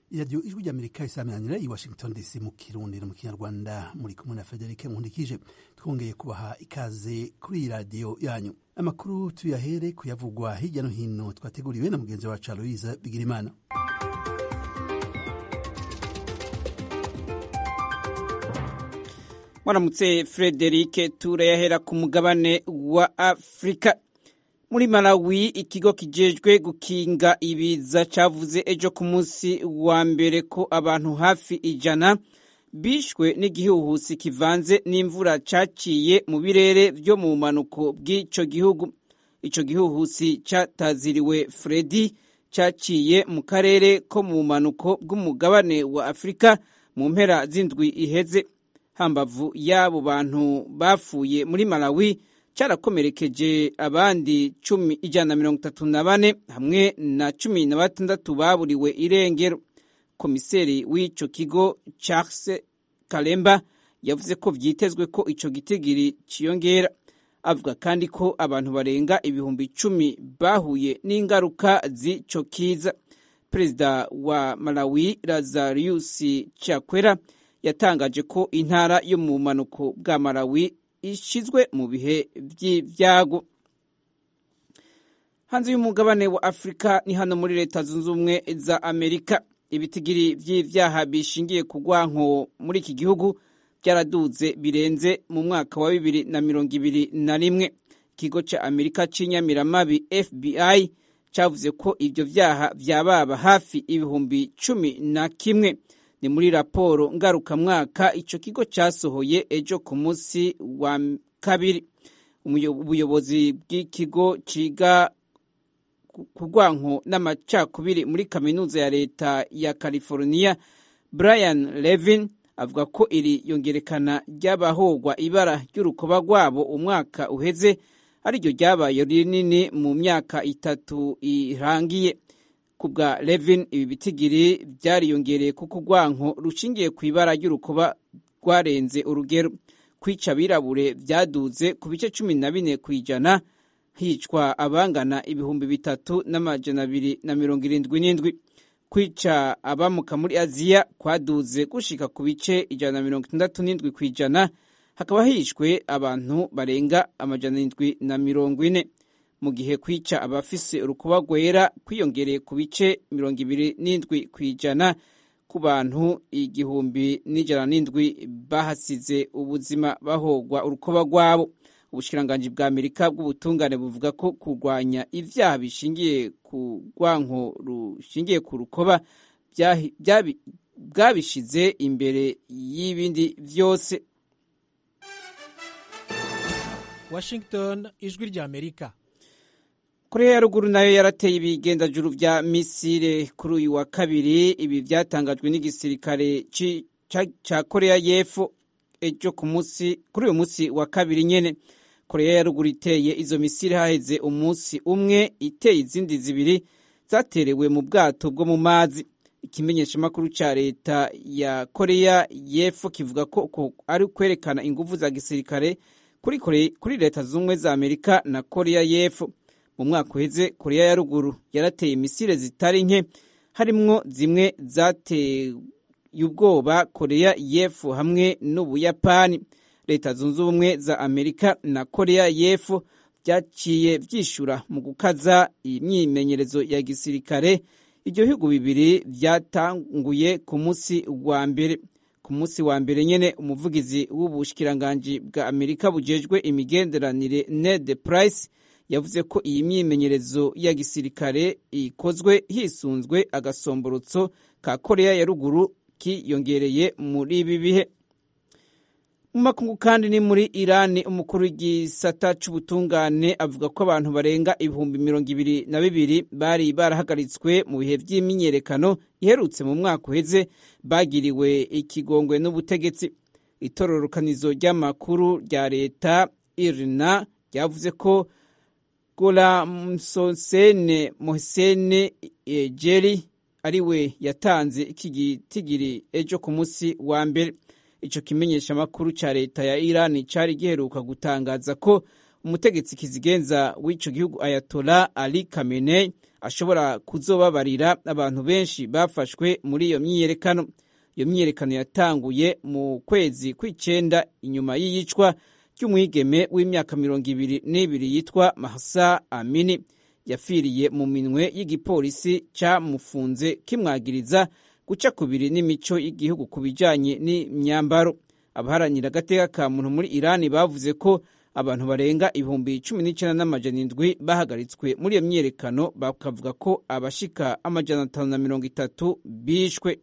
iradiyo ijwi ry'amerika isaminanira i washington dc mu kirundi no mu kinyarwanda muri kumwe na federike nkundikije twongeye kubaha ikaze kuri iyi radiyo yanyu amakuru tuyahere kuyavugwa hirya no hino twateguriwe na mugenzi wacu aloyiza bigirimana mwaramutse frederike turayahera ku mugabane wa afurika muri malawi ikigo kijejwe gukinga ibiza cavuze ejo ku munsi wa mbere ko abantu hafi ijana bishwe n'igihuhusi kivanze n'imvura caciye mu birere vyo mu manuko bw'ico gihugu ico gihuhusi cataziriwe fredi caciye mu karere ko mu manuko bw'umugabane wa afurika mu mpera z'indwi iheze hambavu y'abo bantu bapfuye muri malawi cyarakomerekeje abandi cumi ijana na mirongo itatu na bane hamwe na cumi na batandatu baburiwe irengero komiseri w'ico kigo charles kalemba yavuze ko vyitezwe ko ico gitigiri ciyongera avuga kandi ko abantu barenga ibihumbi icumi bahuye n'ingaruka z'ico kiza perezida wa malawi lazarus chakwera yatangaje ko intara yo mu bumanuko bwa malawi ishizwe mu bihe by'ibyago hanze y'umugabane wa afurika ni hano muri leta zunze ubumwe za amerika ibitigiri by'ibyaha bishingiye ku rwanko muri iki gihugu byaraduze birenze mu mwaka wa bibiri na mirongo ibiri na rimwe ikigo cya amerika cy'inyamiramabi fbi cyavuze ko ibyo byaha byababa hafi ibihumbi cumi na kimwe ni muri raporo ngarukamwaka icyo kigo cyasohoye ejo ku munsi wa kabiri ubuyobozi bw'ikigo ciga ku rwanko n'amacakubiri muri kaminuza ya leta ya california brian levin avuga ko iri yongerekana ry'abahogwa ibara ry'urukoba rwabo umwaka uheze ariryo ryabaye rinini mu myaka itatu irangiye ku bwa levin ibi bitigiri byariyongereye kuko urwanko rushingiye ku ibara ry'urukoba rwarenze urugero kwica abirabure byaduze ku bice cumi na bine ku ijana hicwa abangana ibihumbi bitatu n'amajana abiri na mirongo irindwi n'indwi kwica abamuka muri aziya kwaduze gushika ku bice ijana na mirongo itandatu n'indwi ku ijana hakaba hishwe abantu barenga amajana indwi na mirongo ine mu gihe kwica abafise urukuba rwera kwiyongereye ku bice mirongo ibiri n'indwi ku ijana ku bantu igihumbi n'ijana n'indwi bahasize ubuzima bahogwa urukuba rwabo ubushikiranganji bwa amerika bw'ubutungane buvuga ko kurwanya ibyaha bishingiye ku rwanko rushingiye ku rukoba bwabishize imbere y'ibindi byose washington ijwi rya amerika korea ya ruguru nayo yarateye ibigendajuru vya misile kuri uyu wa kabiri ibi vyatangajwe n'igisirikare ca korea y'epfo ejo ku munsi kuri uyu munsi wa kabiri nyene korea ya ruguru iteye izo misile haheze umunsi umwe iteye izindi zibiri zaterewe mu bwato bwo mu mazi ikimenyeshamakuru ca leta ya korea y'epfo kivuga ko ari kwerekana inguvu za gisirikare kuri, kuri leta z'ubumwe za amerika na korea y'epfo mu mwaka uheze korea ya ruguru yarateye misile zitari nke harimwo zimwe zateye ubwoba korea y'epfo hamwe n'ubuyapani leta zunze ubumwe za amerika na korea y'epfo byaciye byishura mu gukaza imyimenyerezo ya gisirikare ibyo bihugu bibiri byatanguye ku munsi wa mbere ku munsi wa mbere nyene umuvugizi w'ubushikiranganji bwa amerika bujejwe imigenderanire ned price yavuze ko iyi myimenyerezo ya gisirikare ikozwe hisunzwe agasomborotso ka korea ya ruguru kiyongereye muri ibi bihe mu makungu kandi ni muri irani umukuru w'igisata c'ubutungane avuga ko abantu barenga ibihumbi mirongo ibiri na bibiri bari barahagaritswe mu bihe vy'imyiyerekano iherutse mu mwaka uheze bagiriwe ikigongwe n'ubutegetsi itororokanizo ry'amakuru rya leta irina ryavuze ko golamsosene mohsene jeri ariwe yatanze iki gitigiri ejo ku munsi wa mbere ico kimenyesha makuru ca leta ya Iran cari giheruka gutangaza ko umutegetsi kizigenza w'ico gihugu Ayatollah Ali Khamenei ashobora kuzobabarira abantu benshi bafashwe muri iyo myiyerekano iyo myiyerekano yatanguye mu kwezi kw'icenda inyuma y'iyicwa ry'umwigeme w'imyaka mirongo ibiri n'ibiri yitwa mahsa amini yapfiriye mu minwe y'igipolisi cyamufunze kimwagiriza guca kubiri n'imico y'igihugu ku bijanye n'imyambaro abaharanira agateka ka muntu muri irani bavuze ko abantu barenga ibihumbi cumi n'icyenda n'amajana indwi bahagaritswe muri iyo myiyerekano bakavuga ko abashika amajana atanu na mirongo itatu bishwe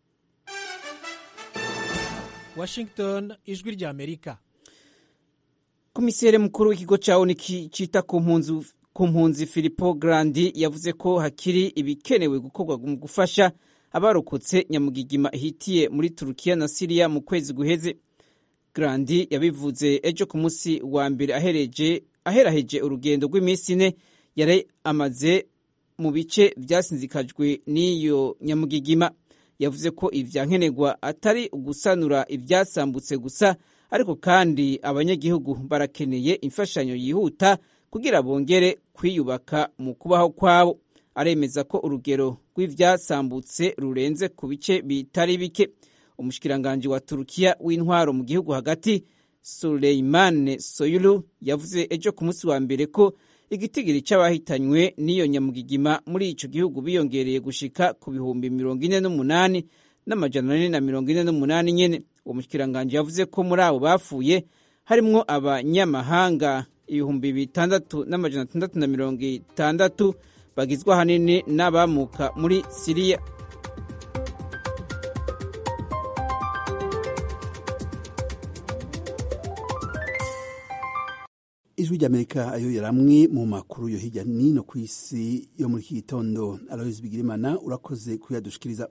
washington ijwi rya amerika komiseri mukuru w'ikigo cya oni cyita ku mpunzi filipo grandi yavuze ko hakiri ibikenewe gukorwa mu gufasha abarokotse nyamugigima ihitiye muri turukiya na siriya mu kwezi guheze grandi yabivuze ejo ku munsi wa mbere aheraheje urugendo rw'iminsi ine yari amaze mu bice byasinzikajwe n'iyo nyamugigima yavuze ko ibyankenerwa atari ugusanura ibyasambutse gusa ariko kandi abanyagihugu barakeneye imfashanyo yihuta kugira bongere kwiyubaka mu kubaho kwabo aremeza ko urugero rw'ibyasambutse rurenze ku bice bitari bike umushikiranganji wa turukiya w'intwaro mu gihugu hagati suleimane soyulu yavuze ejo ku munsi wa mbere ko igitigiri cy'abahitanywe n'iyo nyamugigima muri ico gihugu biyongereye gushika ku bihumbi mirongo ine n'umunani n'amajana ane na mirongo ine n'umunani nyene uwo mushikiranganji yavuze ko muri abo bapfuye harimwo abanyamahanga ibihumbi bitandatu n'amajana atandatu na mirongo itandatu bagizwe ahanini n'abamuka muri siriya ijwi ry'amerika ayo yari amwe mu makuru yo hirya nino ku isi yo muri iki gitondo aloyizi bigirimana urakoze kuyadushikiriza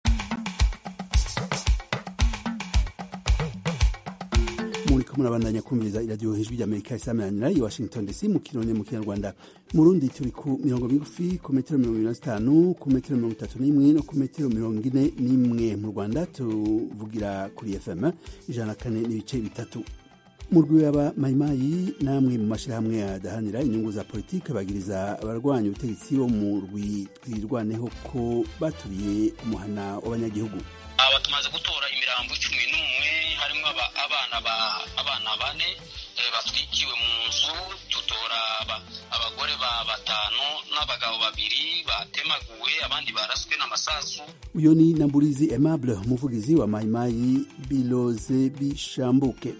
muriko murabandanya kumviriza iradiyo ijwi ry'amerika isameranira i washington dc mu kirundi mu kinyarwanda mu rundi turi ku mirongo migufi ku metero mirongo ibiri na zitanu ku metero mirongo itatu n'imwe no ku metero mirongo ine n'imwe mu rwanda tuvugira kuri fm ijana na kane n'ibice bitatu mu rw'aba mayimayi namwe mu mashyirahamwe adahanira inyungu za politiki bagiriza abarwanya ubutegetsi bo mu rwi twirwaneho ko baturiye umuhana w'abanyagihugu aba tumaze gutora imirambo cumi n'umwe harimo abana abana bane batwikiwe mu nzu tutora abagore ba batanu n'abagabo babiri batemaguwe abandi baraswe n'amasasu uyu ni namburizi aimable umuvugizi wa mayimayi biloze bishambuke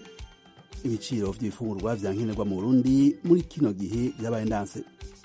ibiciro by'ibifungurwa byankenerwa mu burundi muri kino gihe byabaye ndanse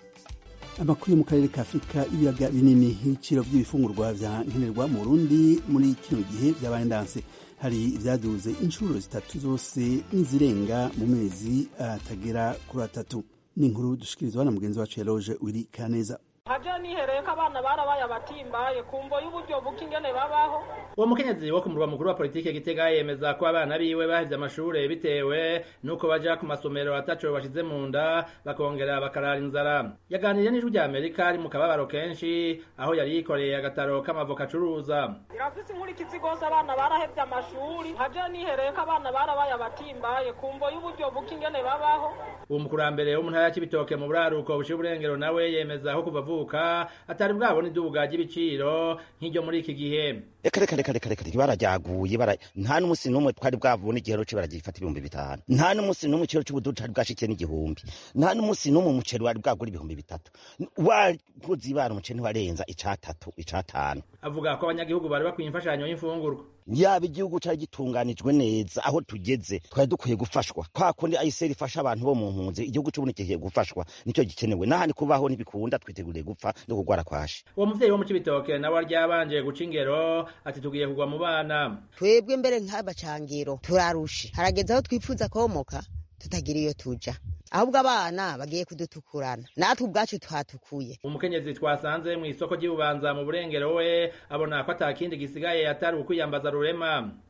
amakuru yo mu karere ka afurika ibiyaga binini ibiciro by'ibifungurwa byankenerwa mu burundi muri kino gihe byabaye ndanse hari ibyaduze inshuro zitatu zose n'izirenga mu mezi atagera kuri atatu ni inkuru dushikirizwa na mugenzi wacu yaroje wiri kaneza haje nihereye ko abana barabaye abatimbaye kumvo y'uburyo buke ingene babaho uwo mukenyezi wo ku murwa mukuru wa politike gitega yemeza ko abana biwe bahevye amashure bitewe nuko baja ku masomero ataco bashize mu nda bakongera bakarara inzara yaganiriye n'ijwi rya amerika ari mu kababaro kenshi aho yari yikoreye agataro k'amavoka acuruza irafise inkurikizi gose abana barahevye amashuri haje nihereye ko abana barabaye abatimbaye kumvo y'uburyo buke ingene babaho uwo mukurambere wo mu ntara ya cibitoke mu buraruko buciye uburengero nawe yemeza ko kuva avuka atari bwabona idubuga ry'ibiciro nk'iryo muri iki gihe reka reka reka reka reka barajyaguye bara nta n'umunsi n'umwe twari bwabona igihero cyo baragifata ibihumbi bitanu nta n'umunsi n'umwe ikiro cy'ubududu cari bwashikiye n'igihumbi nta n'umunsi n'umwe umuceri wari bwagura ibihumbi bitatu wakoze ibara umuceri ntiwarenza icatatu icatanu avuga ko abanyagihugu bari bakwiye imfashanyo y'imfungurwa yaba igihugu cari gitunganijwe neza aho tugeze twari dukwiye gufashwa kwa kundi ayiseri ifasha abantu bo mu mpunzi igihugu c'ubundi kigiye gufashwa nicyo gikenewe n'ahandi kubaho ntibikunda twiteguriye gupfa no kugwara kwashe uwo muvyeyi wo mu cibitoke nawe aryabanje guca ingero ati tugiye kugwa mu bana twebwe mbere nk'abacangiro turarushe harageze aho twifuza komoka tutagira iyo tuja ahubwo abana bagiye kudutukurana natwe ubwacu twatukuye umukenyezi twasanze mu isoko ry'ububanza mu burengero we abona ko ata kindi gisigaye atari ukwiyambaza rurema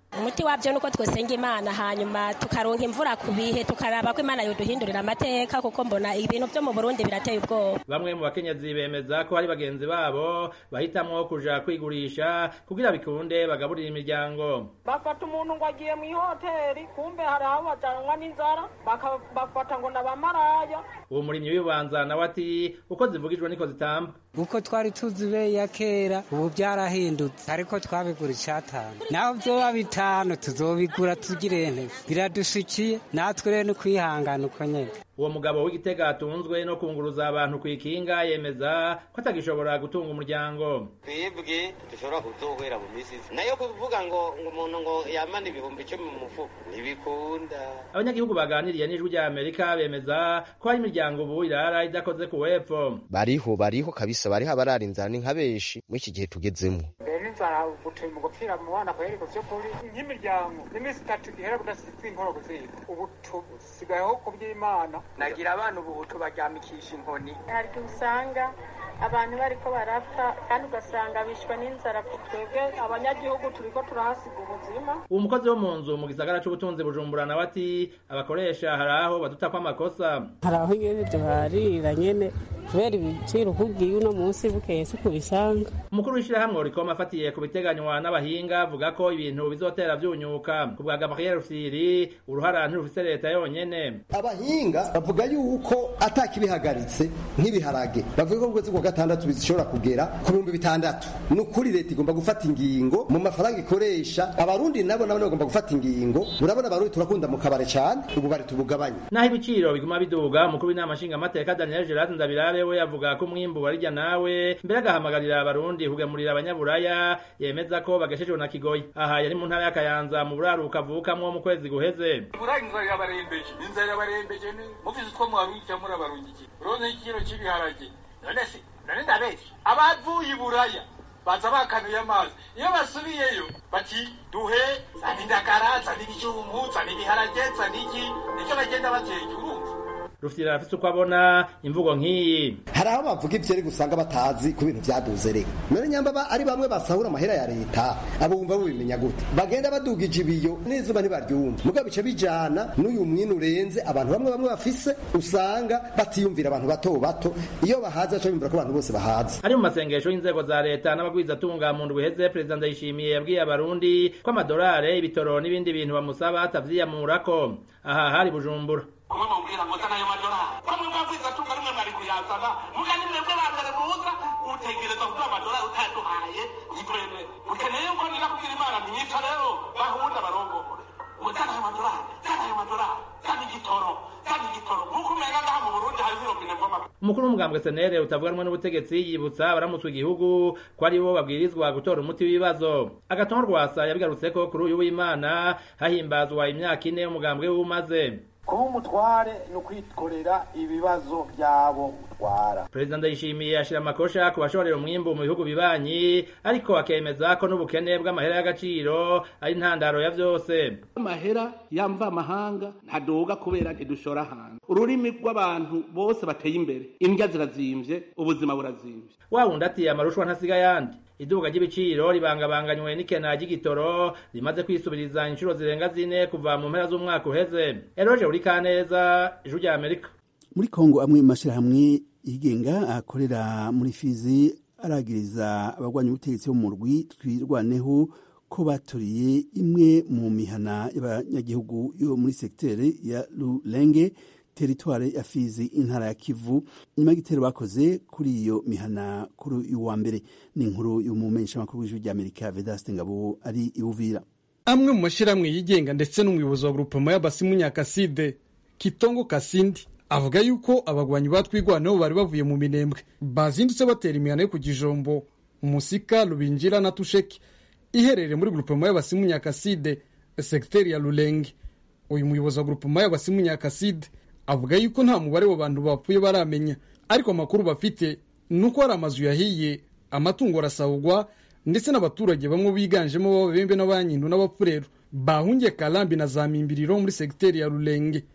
umuti wabyo nuko twosenga imana hanyuma tukaronka imvura ku bihe tukaraba ko imana yoduhindurira amateka kuko mbona ibintu byo mu burundi birateye ubwoba bamwe mu bakenyezi bemeza ko hari bagenzi babo bahitamwo kuja kwigurisha kugira bikunde bagaburira imiryango bafata umuntu ngo agiye mu ihoteli kumbe hari aho bajanwa n'inzara bafata ngo nabamaraya uwo murimyi w'ibanza nawe ati uko zivugijwe niko zitamba uko twari tuzi be ya kera ubu byarahindutse ariko twabigura icatanu naho vyoba bitanu tuzobigura tugire nte biradushikiye natwe rero ni kwihangana uko nyene uwo mugabo w'igitega atunzwe no kunguruza abantu ku ikinga yemeza ko atagishobora gutunga umuryango twebwe dushobora kuzohwera mu misi nayo kuvuga ngo ngo umuntu ngo yamana ibihumbi icumi mu mufuko ntibikunda abanyagihugu baganiriye n'ijwi rya amerika bemeza ko hari imiryango ubu irara idakoze ku wepfo bariho bariho kabisa bariho abarara inzara ni nka benshi muri iki gihe tugezemo inzara gutuma mu gupfira mu bana kweri ku vy'ukuri nk'imiryango n'iminsi itatu ihera budasize inkoro kuziga ubu tusigayeho ku by'imana nagira abana ubu tubaryamikisha inkoni hari igihe usanga abantu bariko barapfa kandi ugasanga bishwa n'inzara twebwe abanyagihugu turiko turahasiga ubuzima uwo mukozi wo mu nzu mu gisagara c'ubutunzi bujumbura nawe ati abakoresha hari aho badutako amakosa hari aho nyene duharira nyene kubera ibiciro ukubwiye uno munsi bukeye si kubisanga umukuru w'ishirahamwe rikoma afatiye ku biteganywa n'abahinga avuga ko ibintu bizotera vyunyuka ku bwa gabriel rufyiri uruhara ntirufise leta yonyene abahinga bavuga yuko atakibihagaritse nk'ibiharage bavuga ko mu kwezi kwa gatandatu bishobora kugera ku bihumbi bitandatu ni ukuri leta igomba gufata ingingo mu mafaranga ikoresha abarundi nabo nabo bagomba gufata ingingo urabona abarundi turakunda mu kabare cyane ubu bari tubugabanye naho ibiciro biguma biduga umukuru w'inama nshingamateka daniel gerard ndabirabe we avuga ko umwimbu warirya nawe mbere agahamagarira abarundi kugemurira abanyaburaya yemeza ko bageshejwe na kigoyi aha yari mu ntara y'akayanza mu buraruka avukamwo mu kwezi guheze buraya inzara irabarembeje inzara irabarembeje muvize utwo muharungikira muri abarungiki uronse ikiro cy'ibiharage none se none ndabeshya abavuye i buraya baza bakanuye amazi iyo basubiyeyo bati duhe zana indagara zana ibijumbu zana ibiharage zana iki nicyo bagenda bateka urumva rufitira arafise uko abona imvugo nk'iyi hari aho bavuga ivyeri gusanga batazi ku bintu vyaduze rero none nyamba ari bamwe basahura amahera ya leta abo bumva bubimenya gute bagenda badugije ibiyo n'izuba ntibaryumva muga bice bijana n'uyu mwini urenze abantu bamwe bamwe bafise usanga batiyumvira abantu bato bato iyo bahaze baca bimvira ko abantu bose bahaze ari mu masengesho y'inzego za leta n'abagwizatunga mu ndwi iheze perezida ndayishimiye yabwiye abarundi ko amadolare ibitoro n'ibindi bintu bamusaba atavyiyamurako aha hari bujumbura kumwe mubwira ngo zana ayo madolari bamwe mwabwiza tunga rimwe mwari kuyazana muga ni mwebwe ba mbere muza utegereza kuduha amadolari utayaduhaye nitwemere ukeneye yuko nira kubwira imana ntinyita rero bahunda barongore ngo zana ayo madolari zana ayo madolari zana igitoro zana igitoro nk'uko umenga ngaha mu burundi hari zirobine mvoma umukuru w'umugambwe senere utavuganwe n'ubutegetsi yibutsa abaramutswe igihugu ko ari bo babwirizwa gutora umuti w'ibibazo agatongo rwasa yabigarutseko kuri uyu w'imana hahimbazwa imyaka ine umugambwe w'umaze kuba umutware ni ukwikorera ibibazo by'abo utwara perezida ndayishimiye ashyira amakosha ku bashorera umwimbu mu bihugu bibanyi ariko akemeza ko n'ubukene bw'amahera y'agaciro ari intandaro ya byose amahera yamva amahanga ntadoga kubera ntidushora hanze ururimi rw'abantu bose bateye imbere indya zirazimvye ubuzima burazimvye wa wundi ati amarushwa ntasiga yandi iduka ry'ibiciro ribangabanganywe n'ikena ry'igitoro rimaze kwisubiriza inshuro zirenga zine kuva mu mpera z'umwaka uheze eroje uri kaneza ijuru rya amerika muri kongo amwe mu mashyirahamwe yigenga akorera muri fizi aragiriza abagwanya ubutegetsi bo mu rwi twirwaneho ko baturiye imwe mu mihana y'abanyagihugu yo muri segiteri ya rurenge teritware ya fizi intara ya kivu nyuma y'igitero bakoze kuri iyo mihana kuri uyu wa mbere ni inkuru y'umumenyeshamakuru w'ijwi ry'amerika vedaste ngabo ari iwuvira amwe mu mashyirahamwe yigenga ndetse n'umuyobozi wa grupema y'abasimu nyakaside kitongo kasindi avuga yuko abagwanyi batwigwaneho bari bavuye mu minembwe bazindutse batera imihana yo ku gijombo umusika rubinjira na tusheki iherereye muri grupema y'abasimu nyakaside segiteri ya rurenge uyu muyobozi wa grupema y'abasimu nyakaside avuga yuko nta mubare w'abantu bapfuye baramenya ariko amakuru bafite ni uko hari amazu yahiye amatungo arasahugwa ndetse n'abaturage bamwe biganjemo b'ababembe n'abanyindu n'abapfurero bahungiye karambi na za mimbiriro muri segiteri ya rurenge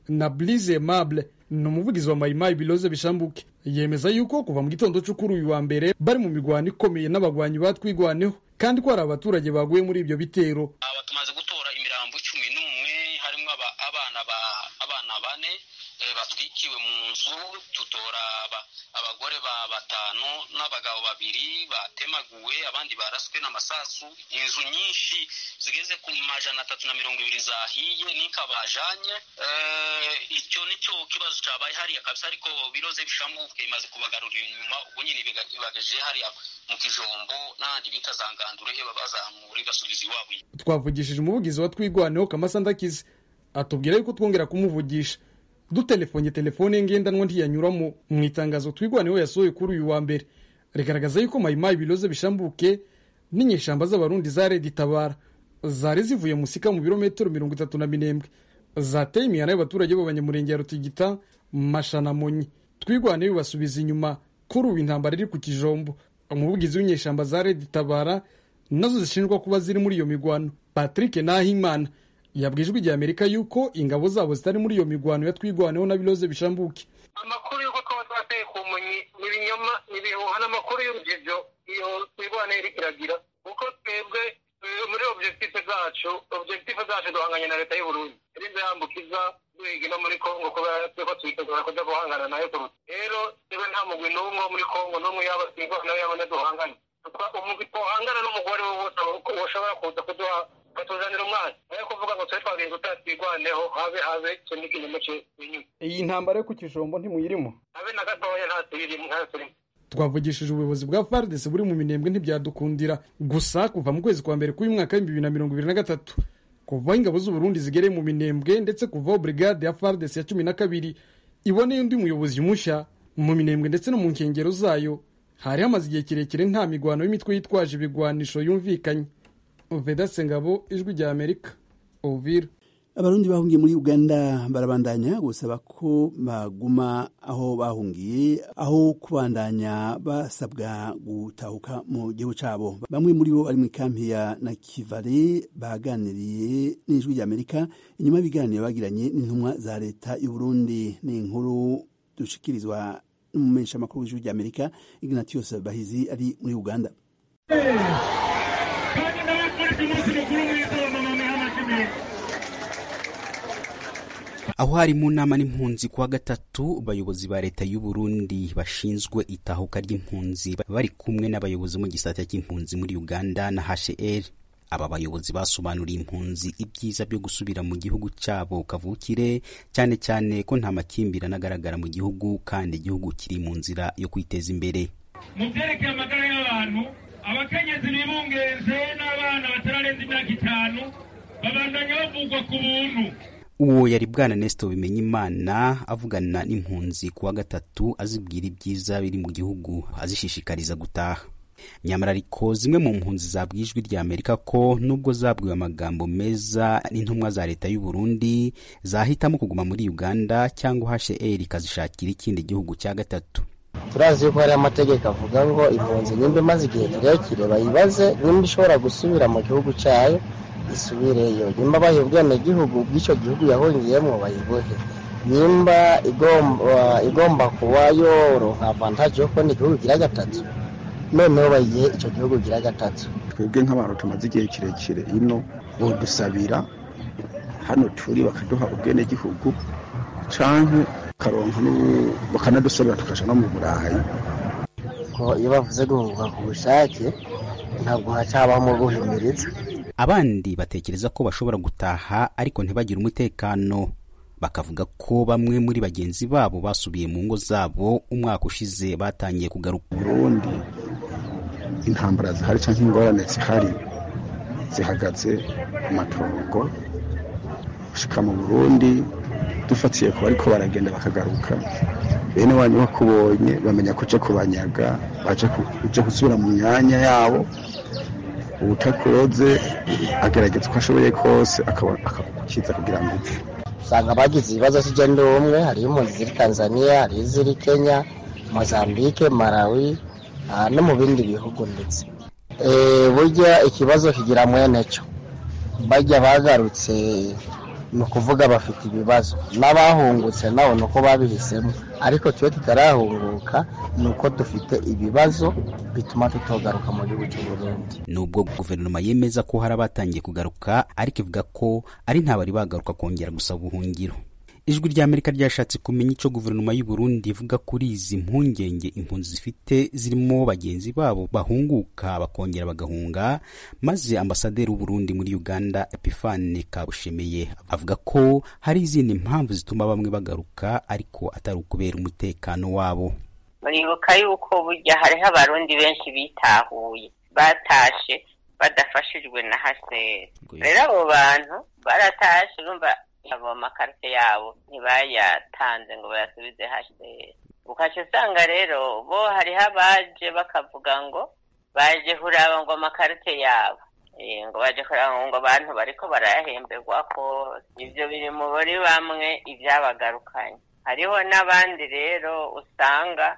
na Blaise Aimable ni umuvugizi wa mayimayi biloze bishambuke yemeza yuko kuva mu gitondo cyo kuri uyu wa mbere bari mu mirwano ikomeye n'abagwanyi batwigwaneho kandi ko hari abaturage baguye muri ibyo bitero aba tumaze gutora imirambo cumi n'umwe harimo abana ba abana bane batwikiwe mu nzu tutora abagore ba batanu n'abagabo babiri batemaguwe abandi baraswe n'amasasu inzu nyinshi zigeze ku majana atatu na mirongo ibiri zahiye n'inka bajanye icyo nicyo kibazo cyabaye hariya kabisa ariko biroze bishamuke imaze kubagarurira inyuma ubu nyine ibagaje hariya mu kijombo n'ahandi bita za ngandure bazamura igasubiza iwabo twavugishije umuvugizi wa twigwaneho kamasa ndakize atubwira yuko twongera kumuvugisha dutelefonye telefone ye ngendanwa ntiyanyuramo mu itangazo twigwaneho yasohoye kuri uyu wa mbere rigaragaza yuko mayimayi biloze bishambuke n'inyeshamba z'abarundi za redi tabara zari zivuye musika mu birometero mirongo itatu na minembwe zateye imihana y'abaturage b'abanyamurenge ya rutigita mashanamonyi twigwaneho bibasubiza inyuma kuri ubu intambara iri ku kijombo umuvugizi w'inyeshamba za redi tabara nazo zishinjwa kuba ziri muri iyo migwano patrick nahimana yabwijwe igihe amerika yuko ingabo zabo zitari muri iyo migwano yatwigwaneho na biloze bishambuke amakuru y'uko twaba twateye ku munyi ni ibinyoma ni ibihuha n'amakuru y'urujijo iyo twigwane iri kiragira kuko twebwe muri objective zacu objective zacu duhanganye na leta y'uburundi irinze yambukiza duhiga no muri kongo kubera tweko twitegura kuja guhangana nayo kuruta rero twebwe nta mugwi n'umwe wo muri kongo n'umwe yaba twigwana yabone duhangane umugwi twohangana n'umugore we wose woshobora kuza kuduha batuzanira umwana nayo kuvuga ngo twe twagiye tutatwigwaneho habe habe icyo ni ikinyoma cy'inyuma iyi ntambara yo ku kijombo ntimuyirimo habe na gatoya nta tuyirimo nta turimo twavugishije ubuyobozi bwa FARDC buri mu minembwe ntibyadukundira gusa kuva mu kwezi kwa mbere k'uyu mwaka w'ibihumbi bibiri na mirongo ibiri na gatatu kuva ingabo z'uburundi zigereye mu minembwe ndetse kuvaho brigade ya FARDC ya cumi na kabiri iboneye undi muyobozi mushya mu minembwe ndetse no mu nkengero zayo hari hamaze igihe kirekire nta migwano y'imitwe yitwaje ibigwanisho yumvikanye vedase ngabo ijwi rya amerika ovira abarundi bahungiye muri uganda barabandanya gusaba ko baguma aho bahungiye aho kubandanya basabwa gutahuka mu gihugu cyabo bamwe muri bo bari mu ikampi ya nakivale baganiriye n'ijwi rya amerika inyuma y'ibiganiro bagiranye n'intumwa za leta y'uburundi ni inkuru dushikirizwa n'umumenyeshamakuru w'ijwi rya amerika ignatius bahizi ari muri uganda kandi nawe kuri umunsi mukuru mwiza wa mama muhammad aho hari mu nama n'impunzi kuwa gatatu abayobozi ba leta y'u Burundi bashinzwe itahuka ry'impunzi bari kumwe n'abayobozi mu gisata cy'impunzi muri Uganda na HCR aba bayobozi basobanuriye impunzi ibyiza byo gusubira mu gihugu cyabo kavukire cyane cyane ko nta makimbirane agaragara mu gihugu kandi igihugu kiri mu nzira yo kwiteza imbere mu byerekeye amagara y'abantu abakenyezi bibungenze n'abana batararenza imyaka itanu babandanya bavugwa ku buntu uwo yari bwana Nestor Bimenyimana avugana n'impunzi kuwa gatatu azibwira ibyiza biri mu gihugu azishishikariza gutaha nyamara ariko zimwe mu mpunzi zabwiye ijwi rya Amerika ko nubwo zabwiwe amagambo meza n'intumwa za leta y'u Burundi zahitamo kuguma muri Uganda cyangwa HCR ikazishakira ikindi gihugu cya gatatu turazi yuko hari amategeko avuga ngo impunzi nimba imaze igihe kirekire bayibaze nimba ishobora gusubira mu gihugu cyayo isubireyo nimba bayiha ubwenegihugu bw'icyo gihugu yahungiyemo bayibohe nimba igomba igomba kuba yoronka avantaje yo kubona igihugu gira gatatu noneho bayihe icyo gihugu gira gatatu twebwe nk'abantu tumaze igihe kirekire ino bodusabira hano turi bakaduha ubwenegihugu canke karonka bakanadusabira tukaja no mu burayi ko iyo bavuze guhunga ku bushake ntabwo hacabamo guhimiriza abandi batekereza ko bashobora gutaha ariko ntibagire umutekano bakavuga ko bamwe muri bagenzi babo basubiye mu ngo zabo umwaka ushize batangiye kugaruka burundi intambara zihari cyangwa ingorane zihari zihagaze amatongo gushika mu burundi dufatiye ku bariko baragenda bakagaruka bene wanyu bakubonye bamenya kuja kubanyaga baje gusubira mu myanya yabo ubutakuroze agerageza uko ashoboye kose akakiza kugira ngo upfe usanga bagize ibibazo cy'igenda umwe hariyo impunzi ziri tanzania hariyo iziri kenya mozambique malawi no mu bindi bihugu ndetse burya ikibazo kigira mwene cyo bajya bagarutse ni ukuvuga bafite ibibazo n'abahungutse nabo ni uko babihisemo ariko twe tutarahunguka ni uko dufite ibibazo bituma tutogaruka mu gihugu cy'u Burundi nubwo guverinoma yemeza ko hari abatangiye kugaruka ariko ivuga ko ari nta bari bagaruka kongera gusaba ubuhungiro ijwi rya amerika ryashatse kumenya icyo guverinoma y'u Burundi ivuga kuri izi mpungenge impunzi zifite zirimo bagenzi babo bahunguka bakongera bagahunga maze ambasaderi w'uburundi muri uganda epifane kabushemeye avuga ko hari izindi mpamvu zituma bamwe bagaruka ariko atari ukubera umutekano wabo muribuka yuko burya hariho abarundi benshi bitahuye batashe badafashijwe na haseri rero abo bantu baratashe urumva abo makarite yabo ntibayatanze ngo bayasubize haseri ukaca usanga rero bo hariho abaje bakavuga ngo baje kuraba ngo amakarite yabo ngo baje kuraba ngo abantu bariko barayahemberwa ko ivyo biri muri bamwe ivyabagarukanye hariho n'abandi rero usanga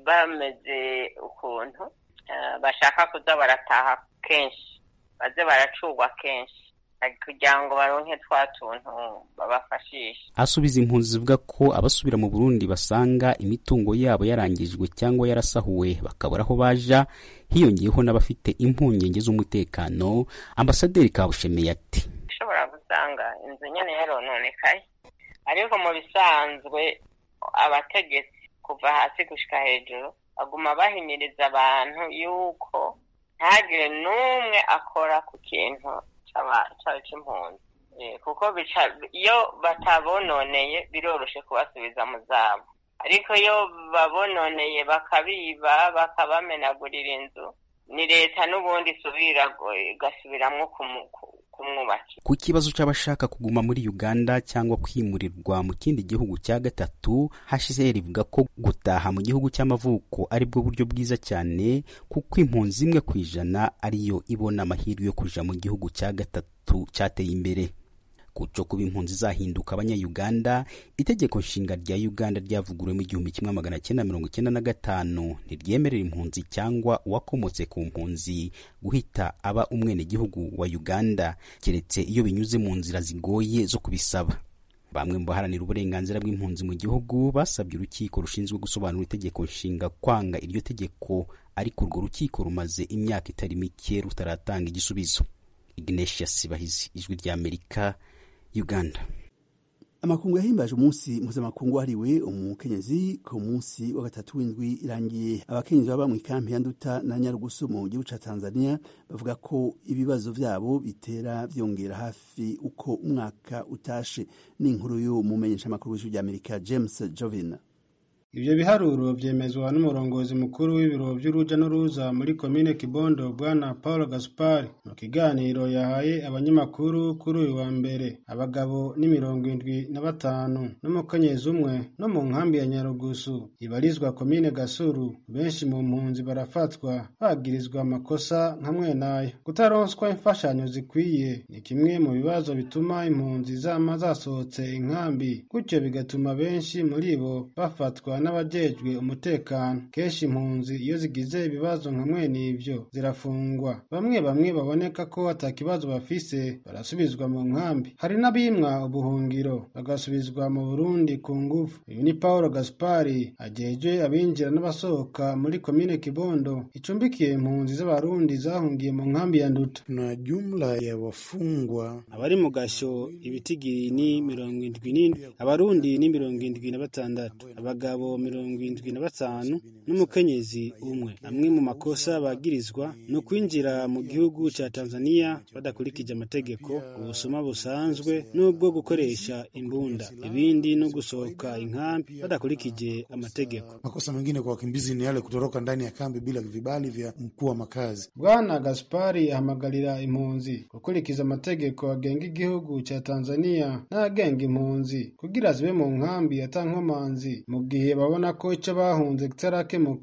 bameze ukuntu bashaka kuza barataha kenshi baze baracurwa kenshi kugira ngo baronke twa tuntu babafashisha asubiza impunzi zivuga ko abasubira mu burundi basanga imitungo yabo yarangijwe cyangwa yarasahuwe bakabura aho baja hiyongeyeho n'abafite impungenge z'umutekano ambasaderi kabushemeye ati ushobora gusanga inzu nyene yarononekaye ariko mu bisanzwe abategetsi kuva hasi gushika hejuru baguma bahimiriza abantu yuko ntagire n'umwe akora ku kintu cyaba cy'impunzi kuko iyo batabononeye biroroshe kubasubiza mu zabo ariko iyo babononeye bakabiba bakabamenagurira inzu ni leta n'ubundi isubira igasubiramwo kumwubakira ku kibazo cy'abashaka kuguma muri uganda cyangwa kwimurirwa mu kindi gihugu cya gatatu hcr ivuga ko gutaha mu gihugu cy'amavuko ari bwo buryo bwiza cyane kuko impunzi imwe ku ijana ariyo ibona amahirwe yo kuja mu gihugu cya gatatu cyateye imbere kuco kuba impunzi zahinduka abanyayuganda itegeko nshinga rya uganda ryavuguruwe mu igihumbi kimwe magana cyenda mirongo icyenda na gatanu ntiryemerera impunzi cyangwa uwakomotse ku mpunzi guhita aba umwenegihugu wa uganda keretse iyo binyuze mu nzira zigoye zo kubisaba bamwe mu baharanira uburenganzira bw'impunzi mu gihugu basabye urukiko rushinzwe gusobanura itegeko nshinga kwanga iryo tegeko ariko urwo rukiko rumaze imyaka itari mike rutaratanga igisubizo ignatius sibahizi ijwi ry'amerika uganda amakungu yahimbaje umunsi mpuzamakungu wahariwe umukenyezi ku munsi wa gatatu w'indwi irangiye abakenyezi baba mu ikampi ya nduta na nyarugusu mu gihugu ca tanzania bavuga ko ibibazo vyabo bitera vyongera hafi uko umwaka utashe n'inkuru y'umumenyeshamakuru w'ijwi ry'amerika james jovin ivyo biharuro vyemezwa n'umurongozi mukuru w'ibiro vy'uruja n'uruza muri komine kibondo bwana paul gaspari mu kiganiro yahaye abanyamakuru kuri uyu wa mbere abagabo ni mirongo indwi na batanu n'umukenyezi umwe no mu nkambi ya nyarugusu ibarizwa komine gasuru benshi mu mpunzi barafatwa bagirizwa amakosa nka mwenayo kutaronswa imfashanyo zikwiye ni kimwe mu bibazo bituma impunzi zama zasohotse inkambi gutyo bigatuma benshi muri bo bafatwa n'abajejwe umutekano kenshi impunzi iyo zigize ibibazo nka mwene ivyo zirafungwa bamwe bamwe baboneka ko ata kibazo bafise barasubizwa mu nkambi hari n'abimwa ubuhungiro bagasubizwa mu burundi ku nguvu uyu ni paul gaspari ajejwe abinjira n'abasohoka muri komine kibondo icumbikiye impunzi z'abarundi zahungiye mu nkambi ya nduta na jumla ya wafungwa abari mu gasho ibitigiri ni mirongo indwi n'indwi abarundi ni mirongo indwi na batandatu abagabo mirongo indwi na batanu n'umukenyezi umwe amwe mu makosa bagirizwa ni ukwinjira mu gihugu ca tanzania badakurikije amategeko ubusuma busanzwe n'ubwo gukoresha imbunda ibindi no gusohoka inkambi badakurikije amategeko makosa mengine kwa wakimbizi ni yale kutoroka ndani ya kambi bila vibali vya mkuu wa makazi bwana gaspari ahamagarira impunzi gukurikiza amategeko agenga igihugu ca tanzania n'agenga impunzi kugira zibe mu nkambi atankomanzi mu gihe babona ko icyo bahunze kitarakemuka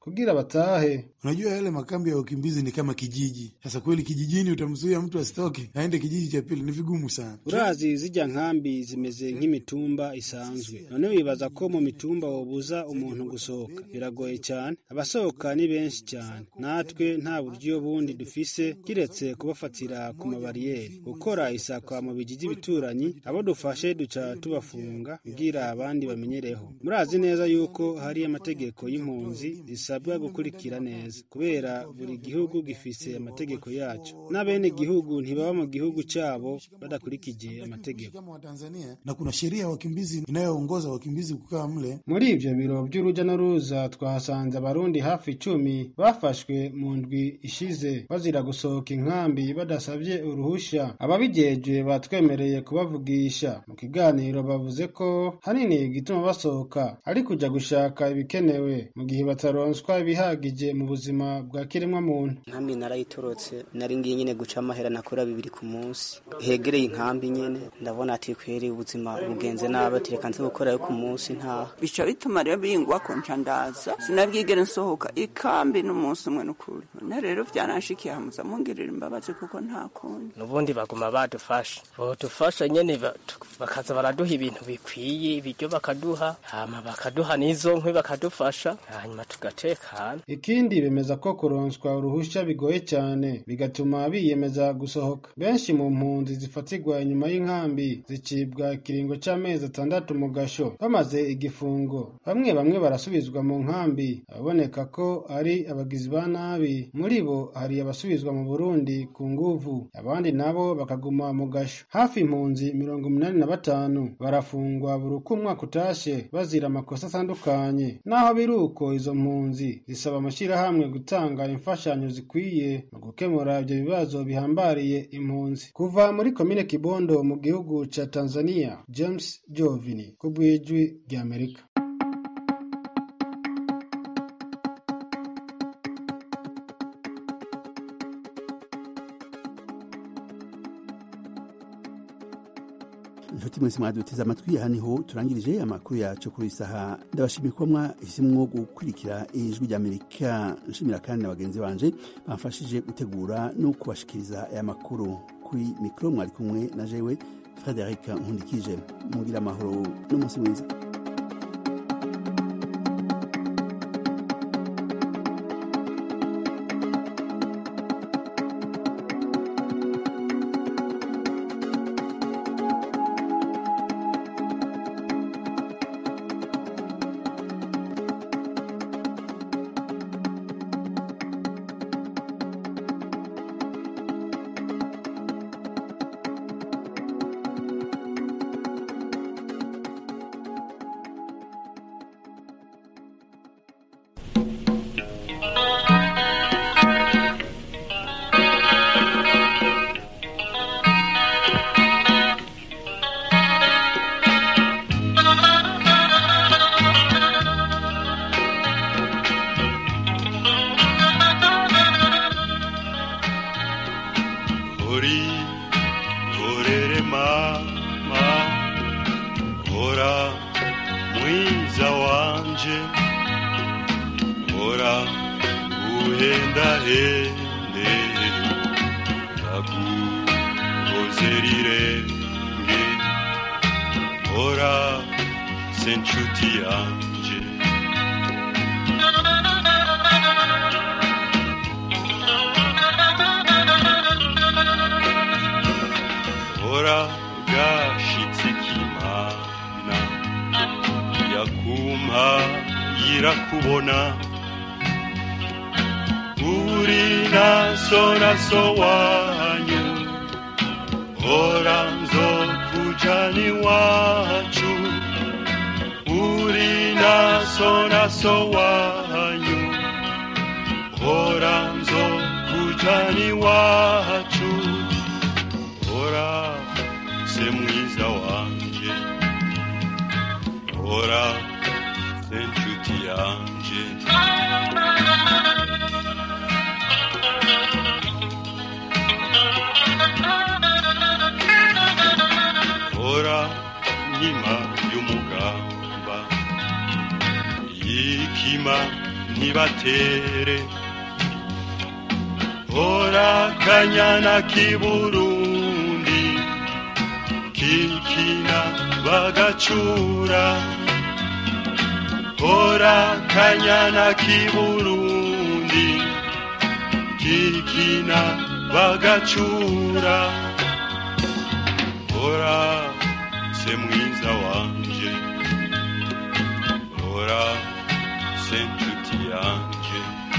kugira batahe. Unajua yale makambi ya wakimbizi ni kama kijiji. Sasa kweli kijijini utamzuia mtu asitoke aende kijiji cha pili, ni vigumu sana. urazi zijya nkambi zimeze nk'imitumba isanzwe none wibaza ko mu mitumba wobuza umuntu gusohoka biragoye cyane abasohoka ni benshi cyane natwe nta buryo bundi dufise kiretse kubafatira ku mabariyeri gukora isakwa mu bijiji bituranyi abo dufashe duca tubafunga kugira abandi bamenyereho murazi neza yuko hari amategeko y'impunzi zisabwa gukurikira neza kubera buri gihugu gifise amategeko yaco n'abene gihugu ntibaba mu gihugu cyabo badakurikije amategeko Kama Watanzania na kuna sheria ya wakimbizi inayoongoza wakimbizi kukaa mle. Muri ivyo biro vy'uruja n'uruza twahasanze abarundi hafi icumi bafashwe mu ndwi ishize bazira gusohoka inkambi badasavye uruhusha. Ababijejwe batwemereye kubavugisha. Mu kiganiro bavuze ko hanini igituma basohoka ari kuja gushaka ibikenewe mu gihe bataronswa ibihagije mu buzima bwa kiremwa muntu. nkambi narayitorotse nari ngiye nyine guca amahera nakora bibiri ku munsi hegereye inkambi nyene ndabona ati kweri ubuzima bugenze nabi ati reka nze gukorayo ku munsi ntaha bica bituma rero bingwa ko nca ndaza sinabwigere nsohoka ikambi n'umunsi umwe n'ukuri none rero vyaranshikiye hamuza mungirira imbabazi kuko nta kundi nubundi baguma badufasha bodufasha nyene ba- tu- bakaza baraduha ibintu bikwiye ibiryo bakaduha hama bakaduha n'izo nkwi bakadufasha hanyuma tugatekana Ikindi bemeza ko kuronswa uruhusha bigoye cyane bigatuma biyemeza gusohoka. Benshi mu mpunzi zifatirwa inyuma y'inkambi zicibwa ikiringo c'amezi atandatu mu gasho bamaze igifungo. Bamwe bamwe barasubizwa mu nkambi ababoneka ko ari abagizi ba nabi. Muri bo hari abasubizwa mu Burundi ku nguvu, abandi nabo bakaguma mu gasho. Hafi impunzi mirongo umunani na batanu barafungwa buri uko umwaka utashe bazira amakosa atandukanye. Naho biri uko izo mpunzi zisaba amashyirahamwe gutanga imfashanyo zikwiye mu gukemura ibyo bibazo bihambariye impunzi. Kuva muri komine Kibondo mu gihugu ca Tanzania, James Jovini ku bw'ijwi ry'Amerika. inshuti mwese mwaduteze amatwi aha niho turangirije amakuru yacu kuri iyi saha ndabashimiye kuba mwahisemo gukurikira ijwi ry'amerika nshimira kandi na bagenzi banje bamfashije gutegura no kubashikiriza aya makuru kuri mikoro mwari kumwe na jewe frederic nkundikije mugira amahoro n'umunsi mwiza uri ngorere mama hora mwiza wanje hora uhendahende ndaguhoze rirenge hora se nshuti yanje hora gashitse kimana yakumpa yirakubona uri naso naso wanyu hora nzokujana iwacu uri naso naso wanyu hora nzokujana iwacu hora se mwiza wanje hora se nshuti yanje hora nkima y'umugamba yikima ntibatere hora kanyana k'iburundi kikina bagacura hora kanyana k'iburundi kikina bagacura hora se mwiza wanje hora se nshuti yanje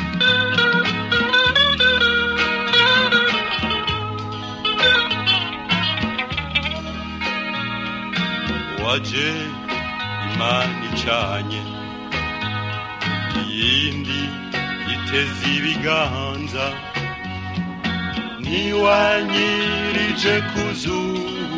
waje imana icanye iyindi iteze ibiganza ntiwanyirije ku zuba